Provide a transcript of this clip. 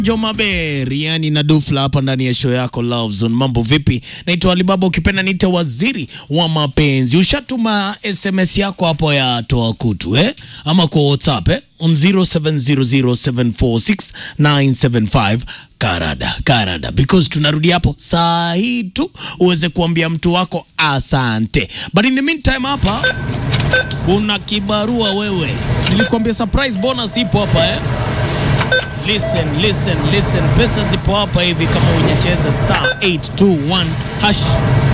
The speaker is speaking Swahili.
Jomaber yani na Dufla hapa ndani ya show yako Love Zone. Mambo vipi? Naitwa Alibaba, ukipenda niite waziri wa mapenzi. Ushatuma SMS yako hapo ya toa kutu eh? Ama kwa WhatsApp eh? on 0700746975 Karada, Karada, because tunarudi hapo saa hii tu uweze kuambia mtu wako asante, but in the meantime hapa kuna kibarua wewe, nilikwambia surprise bonus ipo hapa eh? Listen, listen, listen. Pesa zipo hapa hivi kama hujacheza star 821 hash